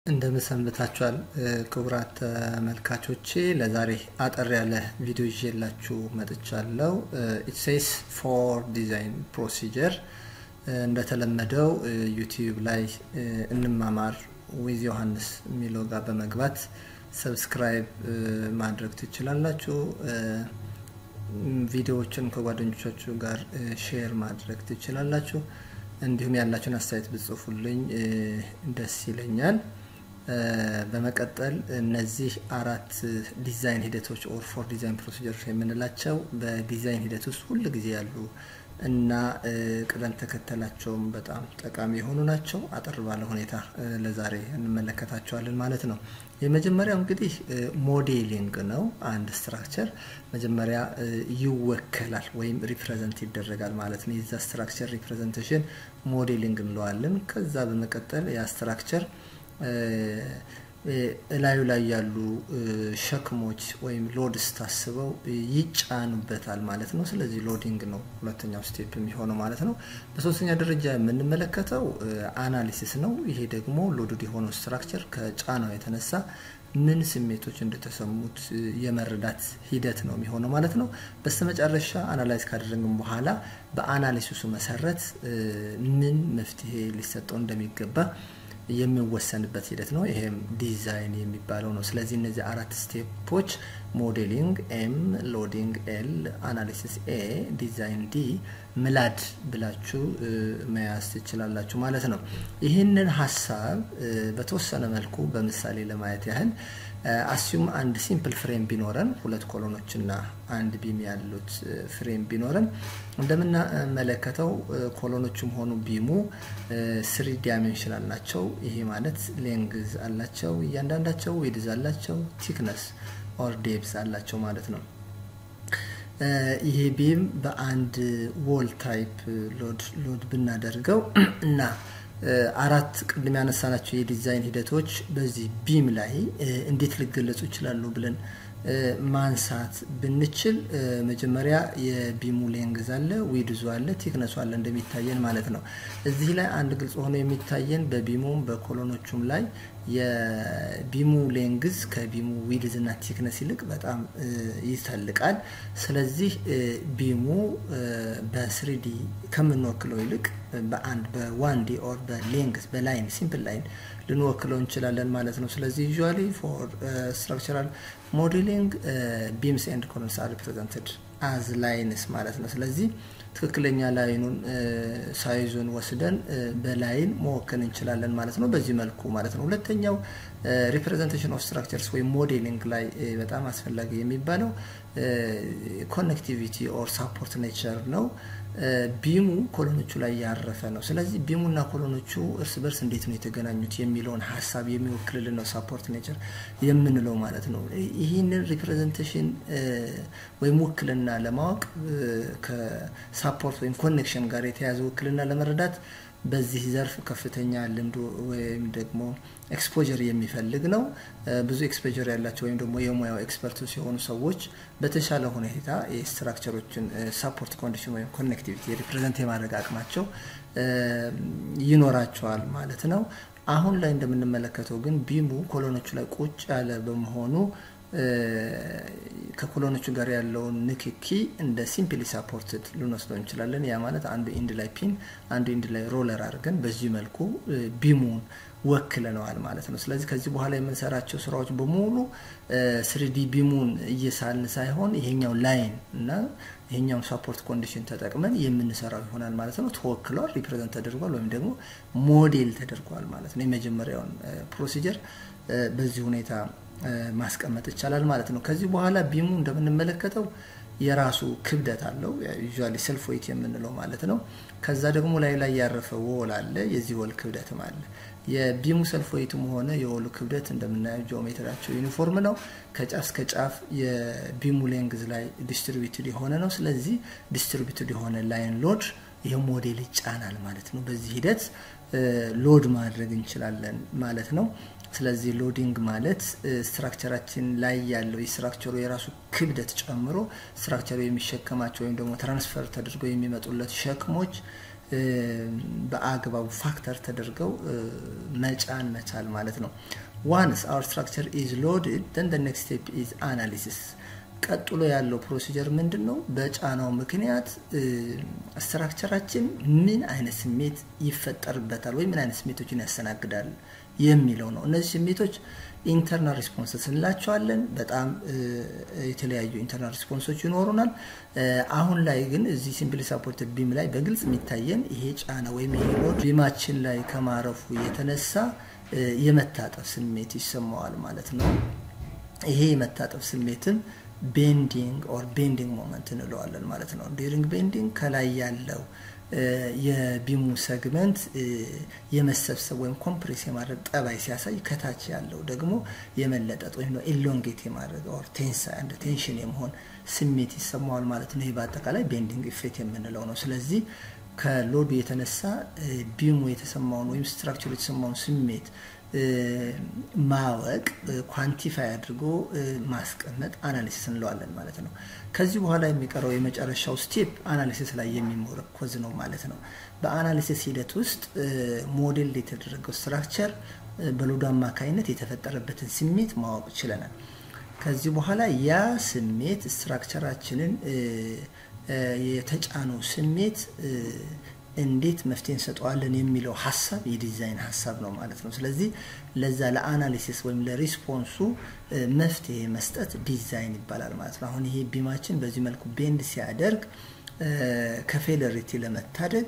እንደምን ሰንብታችኋል ክቡራት ተመልካቾቼ ለዛሬ አጠር ያለ ቪዲዮ ይዤላችሁ መጥቻለሁ ኢትሴስ ፎር ዲዛይን ፕሮሲጀር እንደተለመደው ዩቲዩብ ላይ እንማማር ዊዝ ዮሐንስ የሚለው ጋር በመግባት ሰብስክራይብ ማድረግ ትችላላችሁ ቪዲዮዎችን ከጓደኞቻችሁ ጋር ሼር ማድረግ ትችላላችሁ እንዲሁም ያላችሁን አስተያየት ብጽፉልኝ ደስ ይለኛል በመቀጠል እነዚህ አራት ዲዛይን ሂደቶች ኦር ፎር ዲዛይን ፕሮሲጀሮች የምንላቸው በዲዛይን ሂደት ውስጥ ሁል ጊዜ ያሉ እና ቅደም ተከተላቸውም በጣም ጠቃሚ የሆኑ ናቸው አጠር ባለ ሁኔታ ለዛሬ እንመለከታቸዋለን ማለት ነው የመጀመሪያው እንግዲህ ሞዴሊንግ ነው አንድ ስትራክቸር መጀመሪያ ይወከላል ወይም ሪፕሬዘንት ይደረጋል ማለት ነው የዛ ስትራክቸር ሪፕሬዘንቴሽን ሞዴሊንግ እንለዋለን ከዛ በመቀጠል ያ ስትራክቸር እላዩ ላይ ያሉ ሸክሞች ወይም ሎድስ ታስበው ይጫኑበታል ማለት ነው ስለዚህ ሎዲንግ ነው ሁለተኛው ስቴፕ የሚሆነው ማለት ነው በሶስተኛ ደረጃ የምንመለከተው አናሊሲስ ነው ይሄ ደግሞ ሎድድ የሆነው ስትራክቸር ከጫናው የተነሳ ምን ስሜቶች እንደተሰሙት የመረዳት ሂደት ነው የሚሆነው ማለት ነው በስተመጨረሻ አናላይዝ ካደረግን በኋላ በአናሊሲሱ መሰረት ምን መፍትሄ ሊሰጠው እንደሚገባ የሚወሰንበት ሂደት ነው ይሄም ዲዛይን የሚባለው ነው ስለዚህ እነዚህ አራት ስቴፖች ሞዴሊንግ ኤም ሎዲንግ ኤል አናሊሲስ ኤ ዲዛይን ዲ ምላድ ብላችሁ መያዝ ትችላላችሁ ማለት ነው ይህንን ሀሳብ በተወሰነ መልኩ በምሳሌ ለማየት ያህል አሲዩም አንድ ሲምፕል ፍሬም ቢኖረን ሁለት ኮሎኖች እና አንድ ቢም ያሉት ፍሬም ቢኖረን እንደምናመለከተው ኮሎኖቹም ሆኑ ቢሙ ስሪ ዳይሜንሽናል ናቸው ይሄ ማለት ሌንግዝ አላቸው እያንዳንዳቸው ዊድዝ አላቸው ቲክነስ ኦር ዴብስ አላቸው ማለት ነው ይሄ ቢም በአንድ ዎል ታይፕ ሎድ ብናደርገው እና አራት ቅድም ያነሳናቸው የዲዛይን ሂደቶች በዚህ ቢም ላይ እንዴት ሊገለጹ ይችላሉ ብለን ማንሳት ብንችል መጀመሪያ የቢሙ ሌንግዝ አለ ዊድዙ አለ ቲክነሱ አለ እንደሚታየን ማለት ነው እዚህ ላይ አንድ ግልጽ ሆኖ የሚታየን በቢሙም በኮሎኖቹም ላይ የቢሙ ሌንግዝ ከቢሙ ዊድዝ እና ቲክነስ ይልቅ በጣም ይተልቃል ስለዚህ ቢሙ በስሪዲ ከምንወክለው ይልቅ በአንድ በዋን ዲ ኦር በሌንግዝ በላይን ሲምፕል ላይን ልንወክለው እንችላለን ማለት ነው ስለዚህ ዩዥዋሊ ፎር ስትራክቸራል ሞዴሊንግ ቢምስ ኤንድ ኮሎንስ አር ሪፕሬዘንትድ አዝ ላይንስ ማለት ነው ስለዚህ ትክክለኛ ላይኑን ሳይዙን ወስደን በላይን መወከል እንችላለን ማለት ነው በዚህ መልኩ ማለት ነው ሁለተኛው ሪፕሬዘንቴሽን ኦፍ ስትራክቸርስ ወይም ሞዴሊንግ ላይ በጣም አስፈላጊ የሚባለው ኮኔክቲቪቲ ኦር ሳፖርት ኔቸር ነው ቢሙ ኮሎኖቹ ላይ ያረፈ ነው ስለዚህ ቢሙና ኮሎኖቹ እርስ በርስ እንዴት ነው የተገናኙት የሚለውን ሀሳብ የሚወክልልን ነው ሳፖርት ኔቸር የምንለው ማለት ነው ይህንን ሪፕሬዘንቴሽን ወይም ውክልና ለማወቅ ከሳፖርት ወይም ኮኔክሽን ጋር የተያዘ ውክልና ለመረዳት በዚህ ዘርፍ ከፍተኛ ልምድ ወይም ደግሞ ኤክስፖጀር የሚፈልግ ነው ብዙ ኤክስፖጀር ያላቸው ወይም ደግሞ የሙያው ኤክስፐርት ሲሆኑ ሰዎች በተሻለ ሁኔታ የስትራክቸሮችን ሳፖርት ኮንዲሽን ወይም ኮኔክቲቪቲ ሪፕሬዘንት የማድረግ አቅማቸው ይኖራቸዋል ማለት ነው አሁን ላይ እንደምንመለከተው ግን ቢሙ ኮሎኖቹ ላይ ቁጭ ያለ በመሆኑ ከኮሎኖቹ ጋር ያለውን ንክኪ እንደ ሲምፕሊ ሳፖርትድ ልንወስደው እንችላለን ያ ማለት አንዱ ኢንድ ላይ ፒን አንዱ ኢንድ ላይ ሮለር አድርገን በዚህ መልኩ ቢሙን ወክለነዋል ማለት ነው ስለዚህ ከዚህ በኋላ የምንሰራቸው ስራዎች በሙሉ ስሪዲ ቢሙን እየሳልን ሳይሆን ይሄኛው ላይን እና ይሄኛውን ሳፖርት ኮንዲሽን ተጠቅመን የምንሰራው ይሆናል ማለት ነው ተወክሏል ሪፕሬዘንት ተደርጓል ወይም ደግሞ ሞዴል ተደርጓል ማለት ነው የመጀመሪያውን ፕሮሲጀር በዚህ ሁኔታ ማስቀመጥ ይቻላል ማለት ነው ከዚህ በኋላ ቢሙ እንደምንመለከተው የራሱ ክብደት አለው ዩዥዋሊ ሰልፍ ዌይት የምንለው ማለት ነው ከዛ ደግሞ ላይ ላይ ያረፈ ወል አለ የዚህ ወል ክብደትም አለ የቢሙ ሰልፍ ዌይትም ሆነ የወሉ ክብደት እንደምናየው ጂኦሜትራቸው ዩኒፎርም ነው ከጫፍ እስከ ጫፍ የቢሙ ሌንግዝ ላይ ዲስትሪቢዩትድ የሆነ ነው ስለዚህ ዲስትሪቢዩትድ የሆነ ላይን ሎድ ይህ ሞዴል ይጫናል ማለት ነው በዚህ ሂደት ሎድ ማድረግ እንችላለን ማለት ነው ስለዚህ ሎዲንግ ማለት ስትራክቸራችን ላይ ያለው የስትራክቸሩ የራሱ ክብደት ጨምሮ ስትራክቸሩ የሚሸከማቸው ወይም ደግሞ ትራንስፈር ተደርገው የሚመጡለት ሸክሞች በአግባቡ ፋክተር ተደርገው መጫን መቻል ማለት ነው። ዋንስ አወር ስትራክቸር ኢዝ ሎድድ ደን ደ ኔክስት ስቴፕ ኢዝ አናሊሲስ። ቀጥሎ ያለው ፕሮሲጀር ምንድን ነው? በጫናው ምክንያት ስትራክቸራችን ምን አይነት ስሜት ይፈጠርበታል ወይም ምን አይነት ስሜቶችን ያስተናግዳል የሚለው ነው። እነዚህ ስሜቶች ኢንተርናል ሪስፖንስስ እንላቸዋለን። በጣም የተለያዩ ኢንተርናል ሪስፖንሶች ይኖሩናል። አሁን ላይ ግን እዚህ ሲምፕሊ ሳፖርትድ ቢም ላይ በግልጽ የሚታየን ይሄ ጫና ወይም ይሄ ሎድ ቢማችን ላይ ከማረፉ የተነሳ የመታጠፍ ስሜት ይሰማዋል ማለት ነው። ይሄ የመታጠፍ ስሜትም ቤንዲንግ ኦር ቤንዲንግ ሞመንት እንለዋለን ማለት ነው። ዲሪንግ ቤንዲንግ ከላይ ያለው የቢሙ ሰግመንት የመሰብሰብ ወይም ኮምፕሬስ የማድረግ ጠባይ ሲያሳይ ከታች ያለው ደግሞ የመለጠጥ ወይም ኢሎንጌት የማድረግ ኦር ቴንሳ እንደ ቴንሽን የመሆን ስሜት ይሰማዋል ማለት ነው። ይህ በአጠቃላይ ቤንዲንግ ኢፌክት የምንለው ነው። ስለዚህ ከሎዱ የተነሳ ቢሙ የተሰማውን ወይም ስትራክቸሩ የተሰማውን ስሜት ማወቅ ኳንቲፋይ አድርጎ ማስቀመጥ አናሊሲስ እንለዋለን ማለት ነው። ከዚህ በኋላ የሚቀረው የመጨረሻው ስቴፕ አናሊሲስ ላይ የሚሞረኮዝ ነው ማለት ነው። በአናሊሲስ ሂደት ውስጥ ሞዴል የተደረገው ስትራክቸር በሎዱ አማካኝነት የተፈጠረበትን ስሜት ማወቅ ችለናል። ከዚህ በኋላ ያ ስሜት ስትራክቸራችንን የተጫነው ስሜት እንዴት መፍትሄ እንሰጠዋለን የሚለው ሀሳብ የዲዛይን ሀሳብ ነው ማለት ነው። ስለዚህ ለዛ ለአናሊሲስ ወይም ለሪስፖንሱ መፍትሄ መስጠት ዲዛይን ይባላል ማለት ነው። አሁን ይሄ ቢማችን በዚህ መልኩ ቤንድ ሲያደርግ ከፌለሪቲ ለመታደግ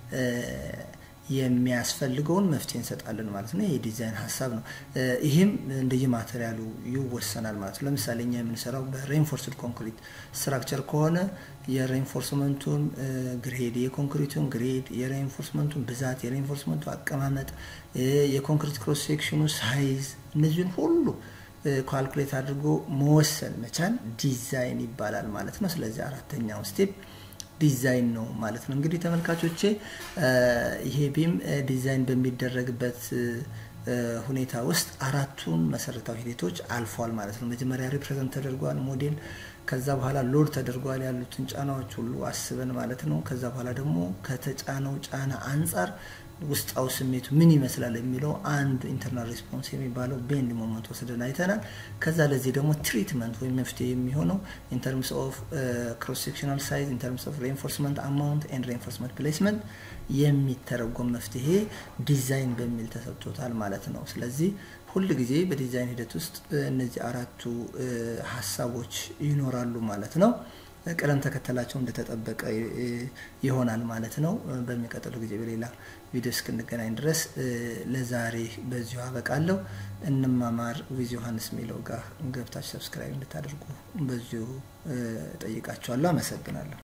የሚያስፈልገውን መፍትሄ እንሰጣለን ማለት ነው። ይህ የዲዛይን ሀሳብ ነው። ይህም እንደየ ማቴሪያሉ ይወሰናል ማለት ነው። ለምሳሌ እኛ የምንሰራው በሬንፎርስድ ኮንክሪት ስትራክቸር ከሆነ የሬንፎርስመንቱን ግሬድ፣ የኮንክሪቱን ግሬድ፣ የሬንፎርስመንቱን ብዛት፣ የሬንፎርስመንቱ አቀማመጥ፣ የኮንክሪት ክሮስ ሴክሽኑ ሳይዝ እነዚህን ሁሉ ካልኩሌት አድርጎ መወሰን መቻል ዲዛይን ይባላል ማለት ነው። ስለዚህ አራተኛው ስቴፕ ዲዛይን ነው ማለት ነው። እንግዲህ ተመልካቾቼ ይሄ ቢም ዲዛይን በሚደረግበት ሁኔታ ውስጥ አራቱን መሰረታዊ ሂደቶች አልፏል ማለት ነው። መጀመሪያ ሪፕሬዘንት ተደርጓል ሞዴል፣ ከዛ በኋላ ሎድ ተደርጓል ያሉትን ጫናዎች ሁሉ አስበን ማለት ነው። ከዛ በኋላ ደግሞ ከተጫነው ጫና አንጻር ውስጣዊ ስሜቱ ምን ይመስላል የሚለው አንዱ ኢንተርናል ሪስፖንስ የሚባለው ቤንድ ሞመንት ወስደን አይተናል። ከዛ ለዚህ ደግሞ ትሪትመንት ወይም መፍትሄ የሚሆነው ኢንተርምስ ኦፍ ክሮስ ሴክሽናል ሳይዝ ኢንተርምስ ኦፍ ሬንፎርስመንት አማውንት ኤንድ ሬንፎርስመንት ፕሌስመንት የሚተረጎም መፍትሄ ዲዛይን በሚል ተሰጥቶታል ማለት ነው። ስለዚህ ሁል ጊዜ በዲዛይን ሂደት ውስጥ እነዚህ አራቱ ሀሳቦች ይኖራሉ ማለት ነው። ቅደም ተከተላቸው እንደተጠበቀ ይሆናል ማለት ነው። በሚቀጥለው ጊዜ በሌላ ቪዲዮ እስክንገናኝ ድረስ ለዛሬ በዚሁ አበቃለሁ። እንማማር ዊዝ ዮሐንስ የሚለው ጋር ገብታችሁ ሰብስክራይብ እንድታደርጉ በዚሁ ጠይቃችኋለሁ። አመሰግናለሁ።